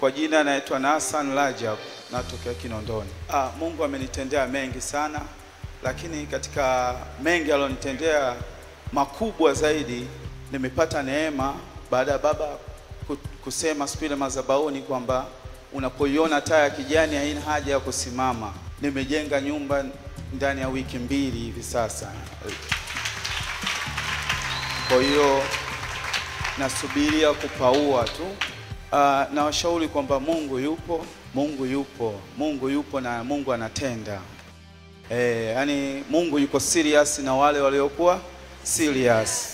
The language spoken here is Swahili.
Kwa jina naitwa Nasan Rajab, natokea Kinondoni. Ah, Mungu amenitendea mengi sana, lakini katika mengi alionitendea makubwa zaidi, nimepata neema baada ya baba ku- kusema siku ile madhabahuni kwamba unapoiona taa ya kijani haina haja ya kusimama. Nimejenga nyumba ndani ya wiki mbili hivi sasa. Kwa hiyo nasubiria kupaua tu. Uh, na washauri kwamba Mungu yupo, Mungu yupo, Mungu yupo na Mungu anatenda. Eh, yani Mungu yuko serious na wale waliokuwa serious.